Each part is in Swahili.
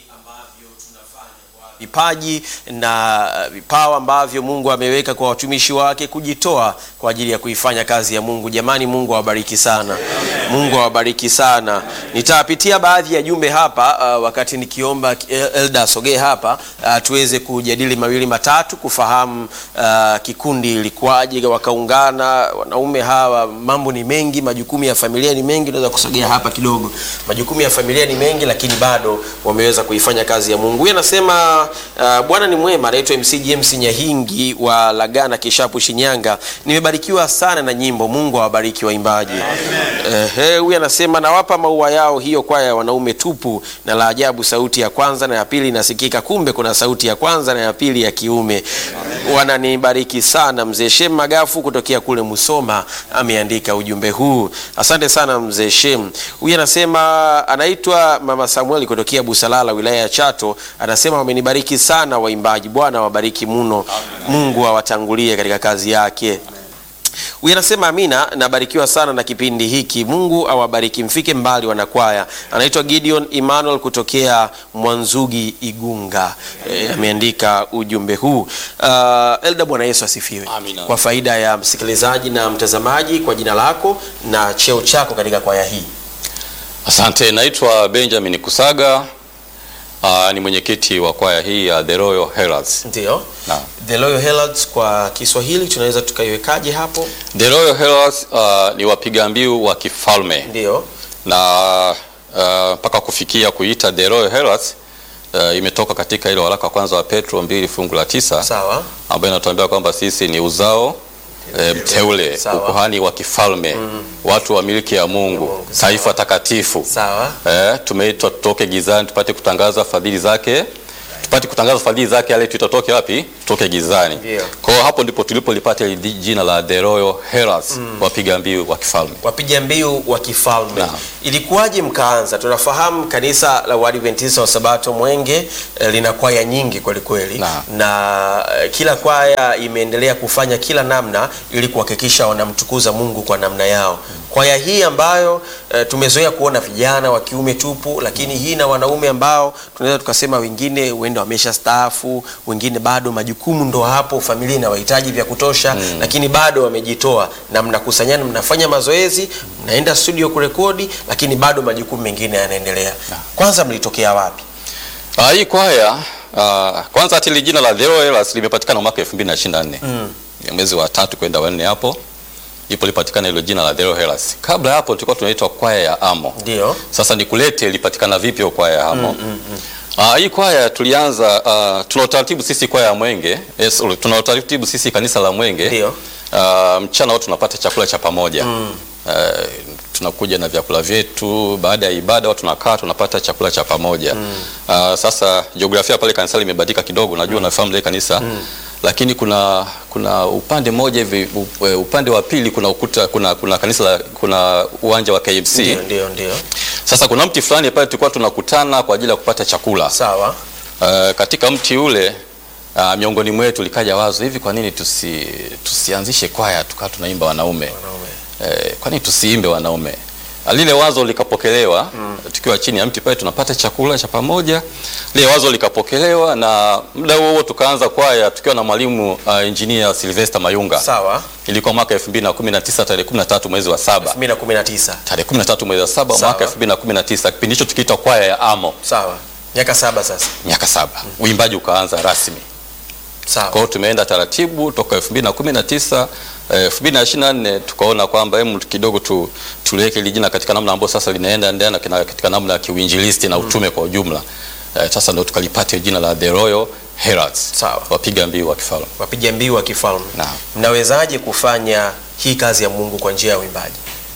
ambavyo tunafanya kwa vipaji na vipawa ambavyo Mungu ameweka kwa watumishi wake kujitoa kwa ajili ya kuifanya kazi ya Mungu. Jamani, Mungu awabariki sana. Mungu awabariki sana. Nitapitia baadhi ya jumbe hapa uh, wakati nikiomba El- Elda sogee hapa uh, tuweze kujadili mawili matatu kufahamu uh, kikundi ilikuwaje wakaungana wanaume hawa. Mambo ni mengi, majukumu ya familia ni mengi. Unaweza kusogea hapa kidogo. Majukumu ya familia ni mengi, lakini bado wameweza kuifanya kazi ya Mungu. Huyu anasema uh, Bwana ni mwema. Anaitwa MC James Nyahingi wa Lagana Kishapu, Shinyanga. Nimebarikiwa sana na nyimbo. Mungu awabariki waimbaji. Ehe, huyu anasema nawapa maua yao hiyo kwaya ya wanaume tupu, na la ajabu sauti ya kwanza na ya pili inasikika, kumbe kuna sauti ya kwanza na ya pili ya kiume. Wananibariki sana. Mzee Shem Magafu kutokea kule Musoma ameandika ujumbe huu. Asante sana mzee Shem. Huyu anasema anaitwa Mama Samueli kutokea Busalala wilaya ya Chato, anasema wamenibariki sana waimbaji. Bwana wabariki mno, Mungu awatangulie katika kazi yake. Huyu anasema amina, nabarikiwa sana na kipindi hiki. Mungu awabariki, mfike mbali wanakwaya. Anaitwa Gideon Emmanuel kutokea Mwanzugi Igunga, e, ameandika ujumbe huu. Uh, Elda, Bwana Yesu asifiwe. Amina. Kwa faida ya msikilizaji na mtazamaji, kwa jina lako na cheo chako katika kwaya hii. Asante, naitwa Benjamin Kusaga. Aa, ni mwenyekiti wa kwaya hii ya The Royal Heralds. Ndio. Naam. The Loyal Heralds kwa Kiswahili tunaweza tukaiwekaje hapo? The Royal Heralds uh, ni wapiga mbiu wa kifalme Ndio. na uh, mpaka kufikia kuita The Royal Heralds uh, imetoka katika ile waraka wa kwanza wa Petro mbili fungu la tisa Sawa. ambayo inatuambia kwamba sisi ni uzao e, mteule, Sawa. ukuhani wa kifalme, watu wa miliki ya Mungu, Mungu. taifa takatifu. Sawa. Eh, tumeitwa tutoke gizani tupate kutangaza fadhili zake tupate kutangaza fadhili zake yale tutatoke wapi tutoke gizani Ndio. kwa hiyo hapo ndipo tulipolipata hili di- jina la The Royal Heralds wapiga mbiu wa kifalme wapiga mbiu wa kifalme. Naam. Ilikuwaje mkaanza? Tunafahamu kanisa la Waadventista wa Sabato Mwenge eh, lina kwaya nyingi kweli kweli, Naam. na eh, kila kwaya imeendelea kufanya kila namna ili kuhakikisha wanamtukuza Mungu kwa namna yao. Kwaya hii ambayo eh, tumezoea kuona vijana wa kiume tupu, lakini hii na wanaume ambao tunaweza tukasema wengine huenda wamesha staafu, wengine bado majukumu ndo hapo, familia inawahitaji vya kutosha, lakini bado wamejitoa na mnakusanyana, mnafanya mazoezi, mnaenda studio kurekodi, lakini bado majukumu mengine yanaendelea. Kwanza mlitokea wapi? Ah, hii kwaya ah, kwanza hata ile jina la The Royal Heralds limepatikana mwaka 2024 Mm. Ya mwezi wa tatu kwenda wanne hapo ipo lipatikana hilo jina la The Royal Heralds kabla ya hapo tulikuwa tunaitwa kwaya ya Amo Ndio. Sasa nikulete ilipatikana vipi hiyo kwaya hamo? Ah, hii kwaya tulianza uh, tuna utaratibu sisi kwaya ya Mwenge, yes, tuna utaratibu sisi kanisa la Mwenge. Ndio. Ah, mchana wote tunapata chakula cha pamoja. Ah, tunakuja na vyakula vyetu, baada ya ibada watu tunakaa tunapata chakula cha pamoja. Ah, sasa jiografia pale kanisa limebadilika kidogo, najua unafahamu ile kanisa. Lakini kuna kuna upande mmoja hivi u- upande wa pili kuna ukuta kuna kuna kanisa la, kuna uwanja wa KMC. Ndio, ndio, ndio. Sasa kuna mti fulani pale tulikuwa tunakutana kwa ajili ya kupata chakula. Sawa. Uh, katika mti ule uh, miongoni mwetu likaja wazo hivi, kwa nini tusi, tusianzishe kwaya tukawa tunaimba wanaume Wanaume. eh, kwa nini tusiimbe wanaume? Ah, Lile wazo likapokelewa tukiwa chini ya mti pale tunapata chakula cha pamoja. Lile wazo likapokelewa na muda huo huo tukaanza kwaya tukiwa na mwalimu uh, engineer Sylvester Mayunga. Sawa. Ilikuwa mwaka 2019 tarehe 13 mwezi wa saba 2019. tarehe 13 mwezi wa saba Sawa. mwaka 2019 kipindi hicho tukiita kwaya ya Amo Sawa. Miaka saba sasa. miaka saba uimbaji ukaanza rasmi kwa Sawa. hiyo tumeenda taratibu toka 2019 eh, 2024 tukaona kwamba hemu kidogo tu, tuliweke hili jina katika namna ambayo sasa linaenda ndana katika namna ya kiuinjilisti na utume kwa ujumla eh, sasa ndio tukalipata jina la The Royal Heralds Sawa. wapiga mbiu wa kifalme Wapiga mbiu wa kifalme. Naam. Mnawezaje kufanya hii kazi ya Mungu kwa njia ya uimbaji?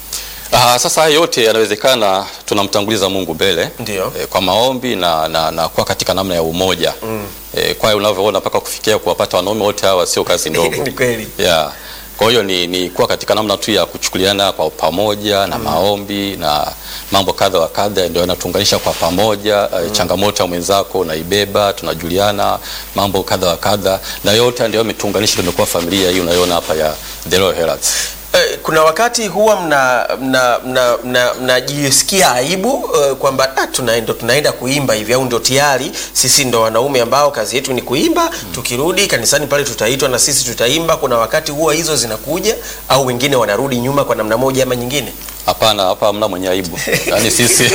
Ah, sasa haya yote yanawezekana tunamtanguliza Mungu mbele Ndio. eh, kwa maombi na, na, na kuwa katika namna ya umoja mm. eh, kwa hiyo unavyoona mpaka kufikia kuwapata wanaume wote hawa sio kazi ndogo Ni kweli. yeah. Kwa hiyo ni, ni kuwa katika namna tu ya kuchukuliana kwa pamoja na maombi na mambo kadha wa kadha ndio yanatuunganisha kwa pamoja mm. changamoto ya mwenzako unaibeba, tunajuliana mambo kadha wa kadha, na yote ndio yametuunganisha, tumekuwa familia hii unayoona hapa ya The Royal Heralds. Eh, kuna wakati huwa mnajisikia mna, mna, mna, mnajisikia aibu eh, kwamba ah, tunaenda, tunaenda kuimba hivi au ndo tayari sisi ndo wanaume ambao kazi yetu ni kuimba tukirudi kanisani pale tutaitwa na sisi tutaimba. Kuna wakati huwa hizo zinakuja au wengine wanarudi nyuma kwa namna moja ama nyingine? Hapana, hapa hamna mwenye aibu. Yaani sisi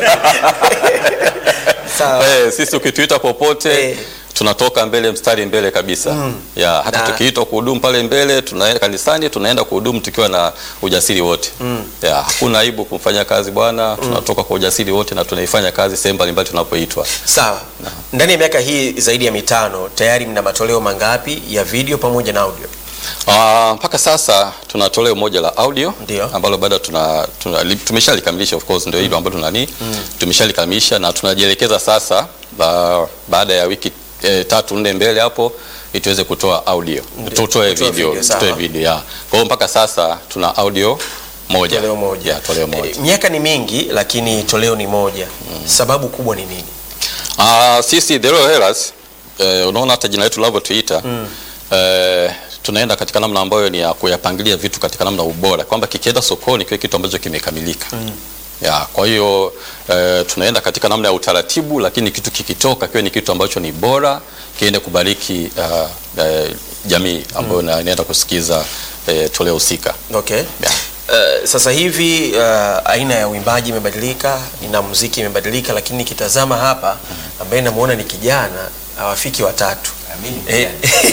Sawa. eh, sisi ukituita popote Eh. tunatoka mbele mstari mbele kabisa ya hata Na- tukiitwa kuhudumu pale mbele tunaenda kanisani tunaenda kuhudumu tukiwa na ujasiri wote ya hakuna aibu kumfanya kazi Bwana tunatoka kwa ujasiri wote na tunaifanya kazi sehemu mbalimbali tunapoitwa Sawa. Ndani ya miaka hii zaidi ya mitano tayari mna matoleo mangapi ya video pamoja na audio? Ah, mpaka sasa tuna toleo moja la audio Ndio. ambalo bado tuna, tuna li- tumeshalikamilisha of course ndio hilo ambalo tunani tumeshalikamilisha na tunajielekeza sasa ba, baada ya wiki eh, tatu nne mbele hapo ili tuweze kutoa audio tutoe Kutoa video, video, sawa. tutoe video ya. Kwa hiyo mpaka sasa tuna audio moja. Toleo moja. Ya, toleo moja. Eh, Miaka ni mingi lakini toleo ni moja. Sababu kubwa ni nini? Ah, sisi The Royal Hellas eh, unaona hata jina letu linavyotuita eh, tunaenda katika namna ambayo ni ya kuyapangilia vitu katika namna ubora kwamba kikienda sokoni kiwe kitu ambacho kimekamilika. Ya, kwa hiyo eh, tunaenda katika namna ya utaratibu, lakini kitu kikitoka kiwe ni kitu ambacho ni bora kiende kubariki ah, eh, jamii ambayo na- inaenda kusikiza eh, toleo husika. Okay. Yeah. Uh, sasa hivi uh, aina ya uimbaji imebadilika, na muziki imebadilika, lakini nikitazama hapa ambaye namuona ni kijana hawafiki watatu. Eh,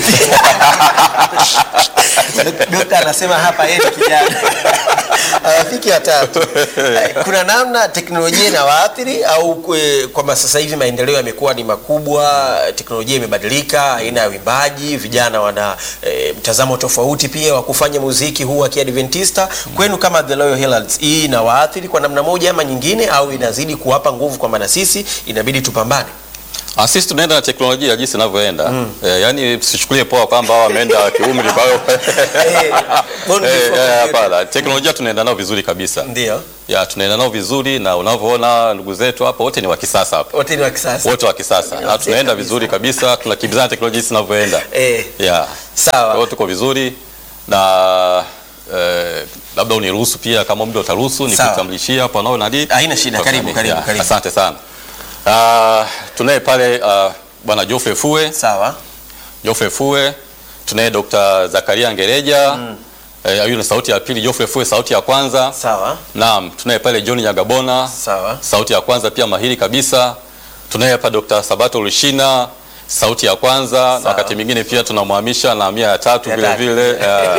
Dokta anasema hapa yeye ni kijana hawafiki watatu. Eh, Kuna namna teknolojia inawaathiri au kwe- kwamba sasa hivi maendeleo yamekuwa ni makubwa, teknolojia imebadilika, aina ya uimbaji, vijana wana eh, mtazamo tofauti pia wa kufanya muziki huu wa Kiadventista. Kwenu kama The Loyal Heralds, hii inawaathiri kwa namna moja ama nyingine, au inazidi kuwapa nguvu kwamba na sisi inabidi tupambane? Ah, sisi tunaenda na teknolojia jinsi inavyoenda. Eh, yani msichukulie poa kwamba hao wameenda kiumri kwa hiyo Eh, born Eh, before eh, computer. hapana. Teknolojia tunaenda nao vizuri kabisa. Ndio, Ya, tunaenda nao vizuri na unavyoona ndugu zetu hapa wote ni wa kisasa hapa. wote ni wa kisasa. Wote wa kisasa. Na tunaenda vizuri kabisa, tunakimbizana na teknolojia jinsi inavyoenda. Eh, Ya. Kwa sawa. hiyo tuko vizuri na eh, labda uniruhusu pia kama muda utaruhusu Sawa. nikutambulishia hapa nao nadi. Haina shida, karibu, karibu, Ya, karibu. Asante sana. Ah, tunaye pale ah, bwana Geoffrey Fue Sawa. Geoffrey Fue, tunaye Dr. Zakaria Ngereja mm. Eh, huyu ni sauti ya pili, Geoffrey Fue sauti ya kwanza. Sawa. Naam, tunaye pale John Nyagabona Sawa. sauti ya kwanza pia mahiri kabisa. Tunaye hapa Dr. Sabato Lushina sauti ya kwanza na wakati mwingine pia tunamhamisha na mia ya tatu Ya vile tatu. vile. Ya.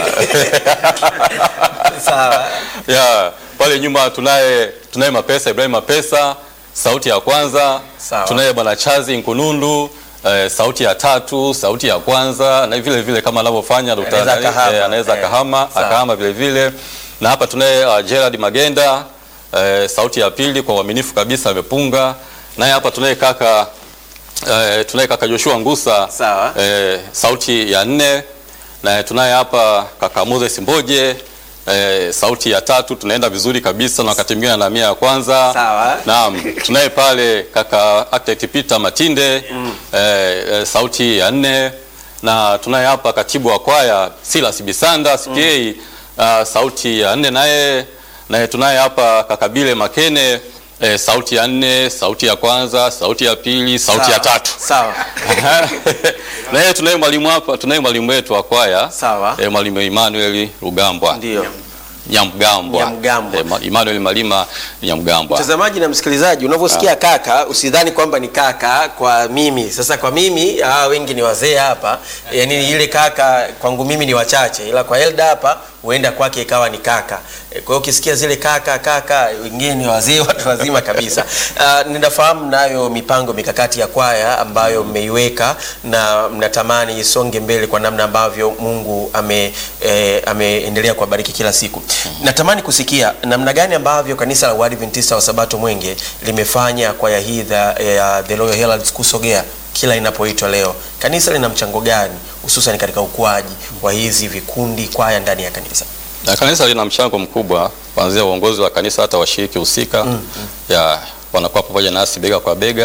Sawa. ya pale nyuma tunaye tunaye Mapesa Ibrahim Mapesa sauti ya kwanza. Sawa. Tunaye bwana Chazi Nkunundu eh, sauti ya tatu, sauti ya kwanza na vile vile kama anavyofanya Dr. Anaweza Nani, akahama. eh, anaweza Eh, akahama sawa. akahama vile vile na hapa tunaye uh, Gerard Magenda eh, sauti ya pili kwa uaminifu kabisa amepunga. Naye hapa tunaye kaka eh, tunaye kaka Joshua Ngusa Sawa. eh, sauti ya nne na tunaye hapa kaka Moses Mboje eh, sauti ya tatu. Tunaenda vizuri kabisa na wakati mwingine na mia ya kwanza. Sawa. Naam, tunaye pale kaka Architect Peter Matinde eh, eh, sauti ya nne na tunaye hapa katibu wa kwaya Silas Bisanda CPA uh, sauti ya nne naye naye tunaye hapa kaka Bile Makene eh, sauti ya nne, sauti ya kwanza, sauti ya pili, sauti ya Sawa. tatu. Sawa. naye tunaye mwalimu hapa, tunaye mwalimu wetu wa kwaya Sawa. eh, mwalimu Emmanuel Rugambwa Ndio. Nyamgambwa, Nyamgambwa. eh, ma- Emmanuel Malima Nyamgambwa. Mtazamaji na msikilizaji, unavyosikia kaka, usidhani kwamba ni kaka kwa mimi. Sasa kwa mimi ah, wengi ni wazee hapa, yaani ile kaka kwangu mimi ni wachache, ila kwa Elda hapa huenda kwake ikawa ni kaka. E, Kwa hiyo ukisikia zile kaka kaka, wengine ni wazee, watu wazima kabisa. Ah, ninafahamu nayo mipango mikakati ya kwaya ambayo mmeiweka na mnatamani isonge mbele kwa namna ambavyo Mungu ame eh, ameendelea kuwabariki kila siku. Natamani kusikia namna gani ambavyo kanisa la Waadventista wa Sabato Mwenge limefanya kwaya hii the, ya The Loyal Heralds kusogea kila inapoitwa leo. Kanisa lina mchango gani hususan katika ukuaji wa hizi vikundi kwaya ndani ya kanisa? Na kanisa lina mchango mkubwa kuanzia uongozi wa kanisa hata washiriki husika ya wanakuwa pamoja nasi bega kwa bega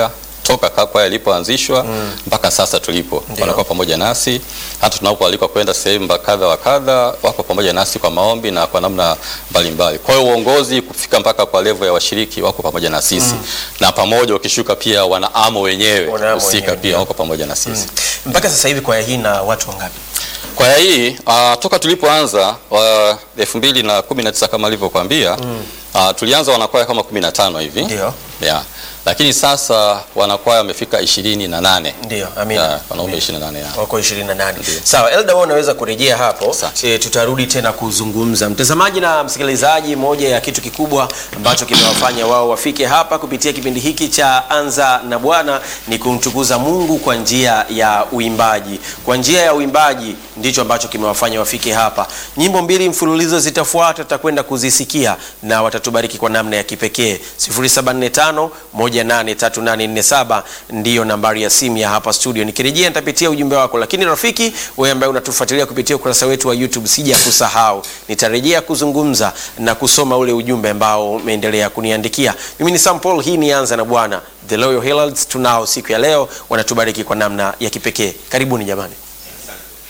toka ka- kwaya ilipoanzishwa mpaka sasa tulipo, Ndio. wanakuwa pamoja nasi hata tunapoalikwa kwenda sehemu mba- kadha wa kadha, wako pamoja nasi kwa maombi na kwa namna mbalimbali. Kwa hiyo uongozi kufika mpaka kwa levo ya washiriki wako pamoja na sisi na pamoja, ukishuka pia wanaamo wenyewe Wanaamo husika wenyewe, pia ndio. wako pamoja na sisi. Mpaka sasa hivi kwaya hii na watu wangapi? Kwaya hii uh, toka tulipoanza wa elfu mbili na kumi na tisa kama alivyokuambia uh, tulianza wanakwaya kama kumi na tano hivi Ndio, yeah. Lakini sasa wanakwaya wamefika ishirini na nane ndio, amina. yeah, wanaume ishirini na nane yeah. wako 28. Sawa, Elda, wewe unaweza kurejea hapo Asante. e, tutarudi tena kuzungumza. Mtazamaji na msikilizaji, moja ya kitu kikubwa ambacho kimewafanya wao wafike hapa kupitia kipindi hiki cha Anza na Bwana ni kumtukuza Mungu kwa njia ya uimbaji. Kwa njia ya uimbaji ndicho ambacho kimewafanya wafike hapa. Nyimbo mbili mfululizo zitafuata, tutakwenda kuzisikia na watatubariki kwa namna ya kipekee. 0745 183847 ndiyo nambari ya simu ya hapa studio. Nikirejea nitapitia ujumbe wako, lakini rafiki wewe ambaye unatufuatilia kupitia ukurasa wetu wa YouTube, sija kusahau, nitarejea kuzungumza na kusoma ule ujumbe ambao umeendelea kuniandikia. Mimi ni Sam Paul, hii ni Anza na Bwana. The Loyal Heralds tunao siku ya leo, wanatubariki kwa namna ya kipekee. Karibuni jamani.